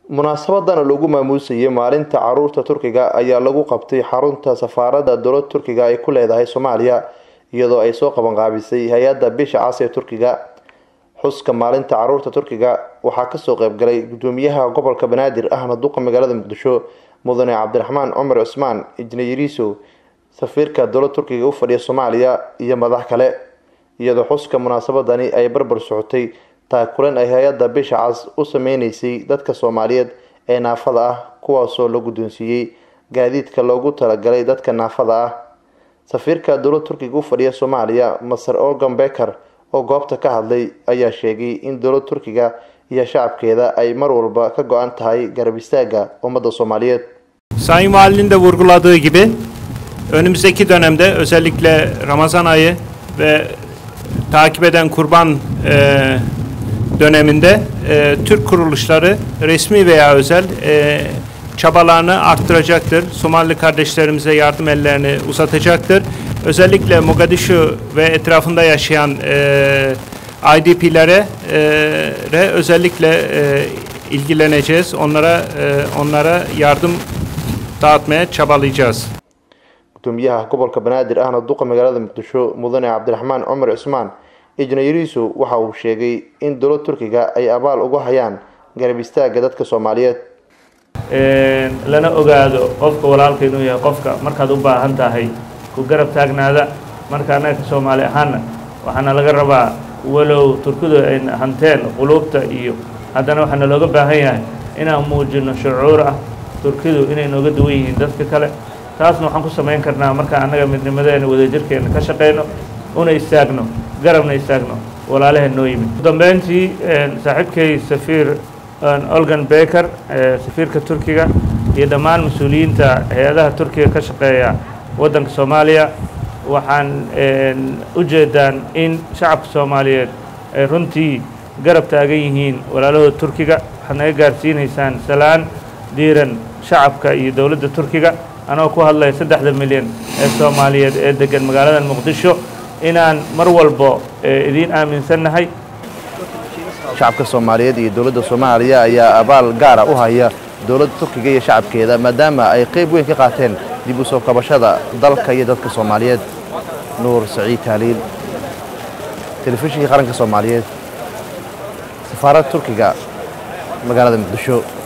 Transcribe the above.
munaasabadan lagu maamuusayay maalinta caruurta turkiga ayaa lagu qabtay xarunta safaaradda dowladda turkiga ay ku leedahay soomaaliya iyadoo ay soo qabanqaabisay hay-adda bisha cas ee turkiga xuska maalinta caruurta turkiga waxaa kasoo qeybgalay gudoomiyaha gobolka banaadir ahna duqa magaalada muqdisho mudane cabdiraxmaan cumar cusmaan injineeriso safiirka dowladda turkiga u fadhiya soomaaliya iyo madax kale iyadoo xuska munaasabadani ay barbar socotay taakulan ay hay-adda bisha cas u sameyneysay dadka soomaaliyeed ee naafada ah kuwaasoo la guddoonsiiyey gaadiidka loogu talagalay dadka naafada ah safiirka dowladda turkiga u fadhiya soomaaliya maser organ beker oo goobta ka hadlay ayaa sheegay in dowladda turkiga iyo shacabkeeda ay mar walba ka go-an tahay garab istaaga ummadda soomaaliyeed Sayın Valinin de vurguladığı gibi önümüzdeki dönemde özellikle Ramazan ayı ve takip eden kurban e, döneminde e, Türk kuruluşları resmi veya özel e, çabalarını arttıracaktır. Somali kardeşlerimize yardım ellerini uzatacaktır. Özellikle Mogadishu ve etrafında yaşayan e, IDP'lere e, re özellikle e, ilgileneceğiz. Onlara e, onlara yardım dağıtmaya çabalayacağız. gudoomiyaha gobolka banaadir ahna duqa magaalada muqdisho mudane cabdiraxmaan cumar cusmaan injineeriso waxa uu sheegay in dowladda turkiga ay abaal ugu hayaan garab istaaga dadka soomaaliyeed lana ogaado qofka walaalka inuu yahay qofka markaad u baahan tahay ku garab taagnaada marka annaga soomaali ahaana waxaana laga rabaa walow turkidu ay hanteen quluubta iyo haddana waxaana looga baahan yahay inaan muujino shucuur ah turkidu inay nooga duwan yihiin dadka kale taasna waxaan ku samayn karnaa markaan annaga midnimadeena wadajirkeena ka shaqayno una istaagno garabna istaagno walaalaheen noo yimid ugu dambeyntii saaxiibkay safiir olgan beker safiirka turkiga iyo dhammaan mas-uuliyiinta hay-adaha turkiga ka shaqeeya waddanka soomaaliya waxaan u jeedaan in shacabka soomaaliyeed ay runtii garab taagan yihiin walaalahooda turkiga waxaad naga gaarsiinaysaan salaan diiran shacabka iyo dowladda turkiga anagoo ku hadlaya saddexda milyan ee soomaaliyeed ee degan magaalada muqdisho inaan mar walbo idiin aaminsannahay shacabka soomaaliyeed iyo dowladda soomaaliya ayaa abaal gaara u haya dowladda turkiga iyo shacabkeeda maadaama ay qeyb weyn ka qaateen dib u soo kabashada dalka iyo dadka soomaaliyeed nuur saciid taaliil telefishinka qaranka soomaaliyeed safaaradda turkiga magaalada muqdisho